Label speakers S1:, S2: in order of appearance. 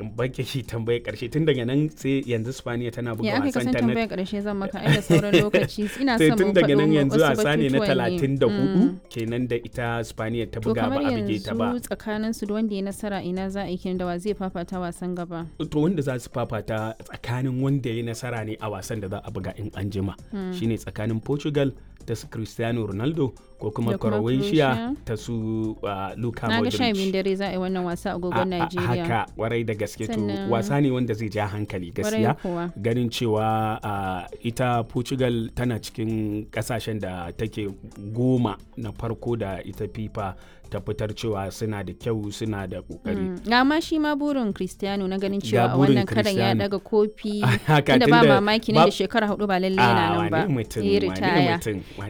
S1: baki shi tambayar karshe tun daga nan sai yanzu Spaniya tana buga
S2: ya aka
S1: wasan
S2: kasan
S1: ta na
S2: tambayar karshe zan maka ai da sauran lokaci ina
S1: sai
S2: son
S1: tun
S2: mu
S1: daga nan
S2: faɗo
S1: yanzu
S2: wasu
S1: wasa ne na
S2: batutuwan ne.
S1: 34
S2: Mm.
S1: kenan da ita Spaniya ta
S2: to
S1: buga ba
S2: kamar
S1: a bige ta ba
S2: yanzu tsakanin su da wanda ya nasara ina za a yi kenan da wa zai fafata wasan gaba
S1: to wanda za su fafata tsakanin wanda ya yi nasara ne a wasan da za a buga in an jima shine tsakanin Portugal ta su Cristiano Ronaldo ko kuma
S2: Da kuma
S1: Croatia
S2: Croatia.
S1: ta su uh, Luka
S2: na ga sha biyun
S1: Modric
S2: dare za a yi wannan wasa a
S1: A-
S2: agogon
S1: a-
S2: Najeriya
S1: haka warai da gaske to
S2: Sannan-
S1: wasa ne wanda zai ja hankali gaskiya
S2: Kwarai kuwa.
S1: ganin cewa uh, ita Portugal tana cikin kasashen da take goma na farko da ita FIFA ta fitar cewa suna da kyau suna da kokari
S2: Mm. ga ma shi ma burin Cristiano na ganin
S1: Ga
S2: cewa a
S1: burin
S2: wannan karan ya
S1: Cristiano.
S2: daga kofi
S1: Haka,
S2: tunda ba
S1: tunda
S2: mamaki nan
S1: ba-
S2: da shekara hudu ba lalle
S1: a
S2: yana nan ba
S1: wane mutum
S2: ya
S1: wane
S2: ritaya
S1: mutum wane